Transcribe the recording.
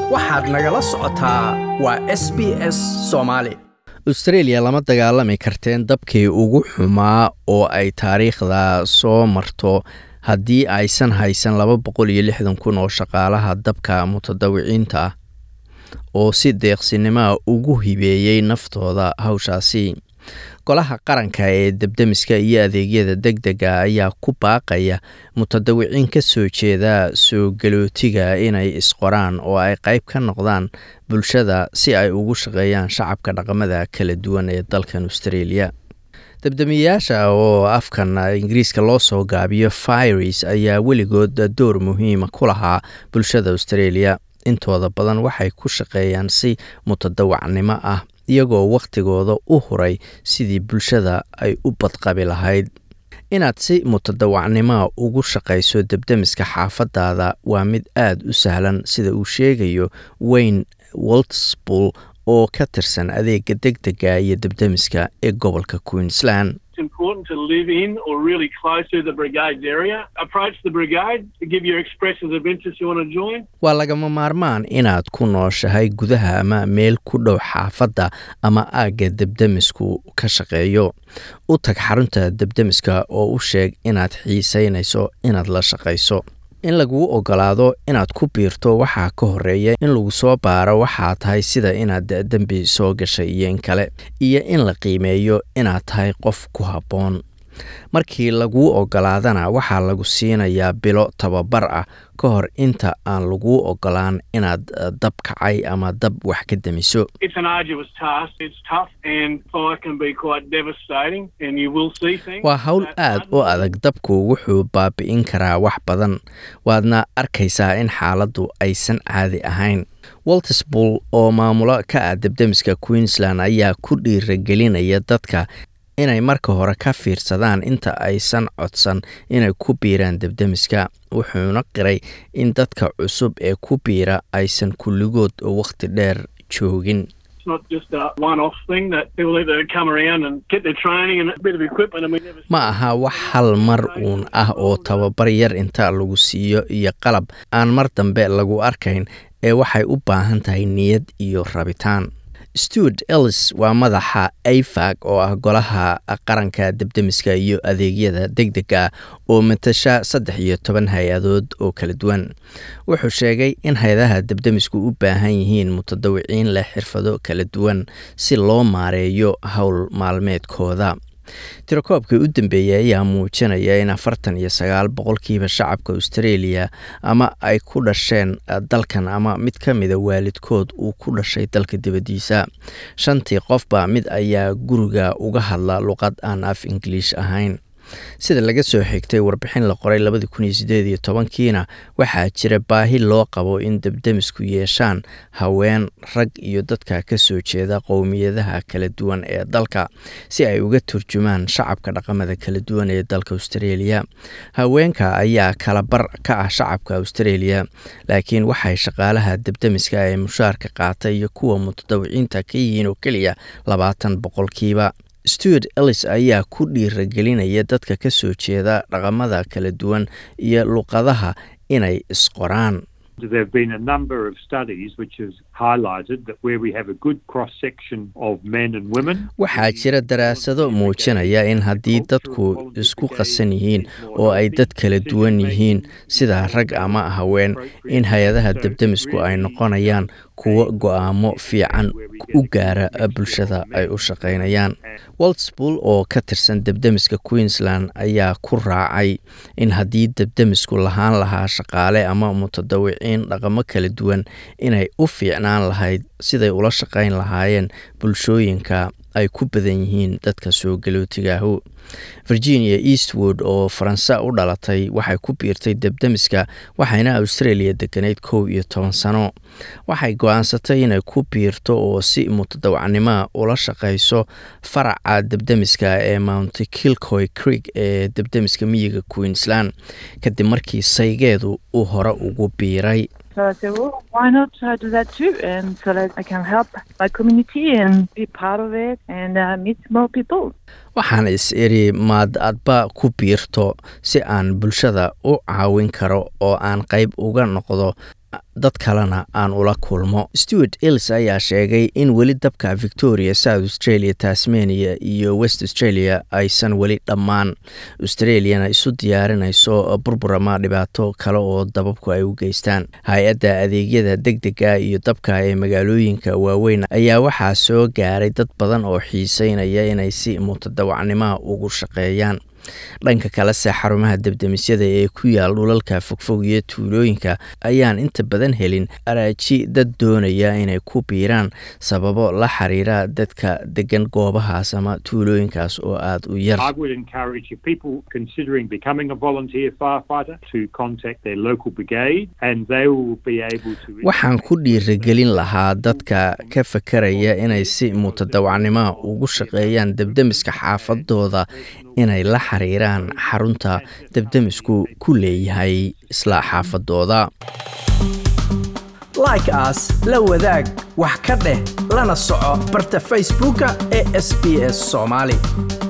waxaad nagala socotaa waa s b s soomaali austreeliya lama dagaalami karteen dabkii ugu xumaa oo ay taariikhda soo marto haddii aysan haysan laba boqol iyo lixdan kun oo shaqaalaha dabka mutadawiciinta ah oo si deeqsinimoa ugu hibeeyey naftooda hawshaasi golaha qaranka ee debdemiska iyo adeegyada deg dega ayaa ku baaqaya mutadawiciin ka soo jeeda soo galootiga inay isqoraan oo ay qayb ka noqdaan bulshada si ay ugu shaqeeyaan shacabka dhaqamada kala duwan ee dalkan australia debdemiyayaasha oo afkan ingiriiska loo soo gaabiyo firis ayaa weligood door muhiima ku lahaa bulshada australia intooda badan waxay ku shaqeeyaan si mutadawacnimo ah iyagoo wakhtigooda u huray sidii bulshada ay u badqabi lahayd inaad si mutadawacnimoa ugu shaqayso debdemiska xaafadaada waa mid aad u sahlan sida uu sheegayo wayne woltspool oo ka tirsan adeega deg dega iyo debdemiska ee gobolka queensland important to live in or really close to the brigade's area. Approach the brigade to give your expressions of interest you want to join. waa lagama maarmaan inaad ku nooshahay gudaha ama meel ku dhow xaafadda ama aagga debdemisku ka shaqeeyo u tag xarunta debdemiska oo u sheeg inaad xiisaynayso inaad la shaqayso in laguu ogolaado inaad ku biirto waxaa ka horeeya in lagu soo baaro waxaa tahay sida inaad dembi soo gashay iyo in kale iyo in la qiimeeyo inaad tahay qof ku habboon markii laguu ogolaadana waxaa lagu siinayaa bilo tababar ah ka hor inta aan laguu ogolaan inaad dab kacay ama dab wax ka demiso It's an arduous task. It's tough and fire can be quite devastating and you will see things. waa hawl that aad u adag dabku wuxuu baabi'in karaa wax badan waadna arkaysaa in xaaladdu aysan caadi ahayn walterspool oo maamulo ka ah debdemiska queensland ayaa ku dhiiragelinaya dadka inay marka hore ka fiirsadaan inta aysan codsan inay ku biiraan debdemiska wuxuuna qiray in dadka cusub ee ku biira aysan kulligood wakhti dheer joogin It's not just a one-off thing that people either come around and get their training and a bit of equipment and we never see ma aha wax hal mar uun ah oo tababar yar inta lagu siiyo iyo qalab aan mar dambe lagu arkayn ee waxay u baahan tahay niyad iyo rabitaan stuart ellis waa madaxa afag oo ah golaha qaranka debdemiska iyo adeegyada deg dega oo matasha saddex iyo toban hay-adood oo kala duwan wuxuu sheegay in hay-adaha debdemisku u baahan yihiin mutadawiciin leh xirfado kala duwan si loo maareeyo howl maalmeedkooda tirakoobkii u dambeeyey ayaa muujinaya in afartan iyo sagaal boqolkiiba shacabka australia ama ay ku dhasheen dalkan ama mid ka mida waalidkood uu ku dhashay dalka dibaddiisa shantii qofba mid ayaa guriga uga hadla luqad aan af ingiliish ahayn sida laga soo xigtay warbixin la qoray labadii kun iyo sideed iyo tobankiina waxaa jira baahi loo qabo in debdemisku yeeshaan haween rag iyo dadka ka soo jeeda qowmiyadaha kala duwan ee dalka si ay uga turjumaan shacabka dhaqamada kala duwan ee dalka australia haweenka ayaa kala bar ka ah shacabka australia laakiin waxay shaqaalaha debdemiska ee mushaarka qaata iyo kuwa mutadawiciinta ka yihiin oo keliya labaatan boqolkiiba stuart ellis ayaa ku dhiiragelinaya dadka ka soo jeeda dhaqamada kala duwan iyo luqadaha inay isqoraan There have been a number of studies which has highlighted that where we have a good cross section of men and women. waxaa jira daraasado muujinaya in haddii dadku isku qasan yihiin oo ay dad kala duwan yihiin sida rag ama haween in hay-adaha debdemisku ay noqonayaan kuwo go-aamo fiican u gaara bulshada ay u shaqaynayaan waltspool oo ka tirsan debdemiska queensland ayaa ku raacay in haddii debdemisku lahaan lahaa shaqaale ama mutadawiciin dhaqamo kala duwan inay u fiicnaan lahayd siday ula shaqayn lahaayeen bulshooyinka ay ku badan yihiin dadka soo galootigaahu virginia eastwood oo faransa u dhalatay waxay ku biirtay debdemiska waxayna australia deganeyd kow iyo toban sano waxay go-aansatay inay ku biirto oo si mutadawacnimoa ula shaqayso faraca debdemiska ee mount kilcoy creek ee debdemiska miyiga queensland kadib markii saygeedu uu hore ugu biiray So I said, well, why not uh, do that too? And so that I can help my community and be part of it and uh, meet more people. waxaan is iri maad adba ku biirto si aan bulshada u caawin karo oo aan qayb uga noqdo dad kalena aan ula kulmo stewart ills ayaa sheegay in weli dabka victoria south australia tasmania iyo west australia aysan weli dhammaan australiana isu diyaarinayso burbur ama dhibaato kale oo dababku ay u geystaan hay-adda adeegyada deg dega iyo dabka ee magaalooyinka waaweyn ayaa waxaa soo gaaray dad badan oo xiiseynaya inay si mutadawacnimo ugu shaqeeyaan dhanka kalese xarumaha debdemisyada ee ku yaal dhulalka fogfog iyo tuulooyinka ayaan inta badan helin araaji dad doonaya inay ku biiraan sababo la xiriira dadka degan goobahaas ama tuulooyinkaas oo aada u yar I would encourage if people considering becoming a volunteer firefighter to contact their local brigade and they will be able to waxaan ku dhiirigelin lahaa dadka ka fakaraya inay si mutadawacnimo ugu shaqeeyaan debdemiska xaafadooda inay la xiriiraan xarunta debdemisku ku leeyahay isla xaafadooda like aas la wadaag wax ka dheh lana soco barta facebooka ee sb s soomaali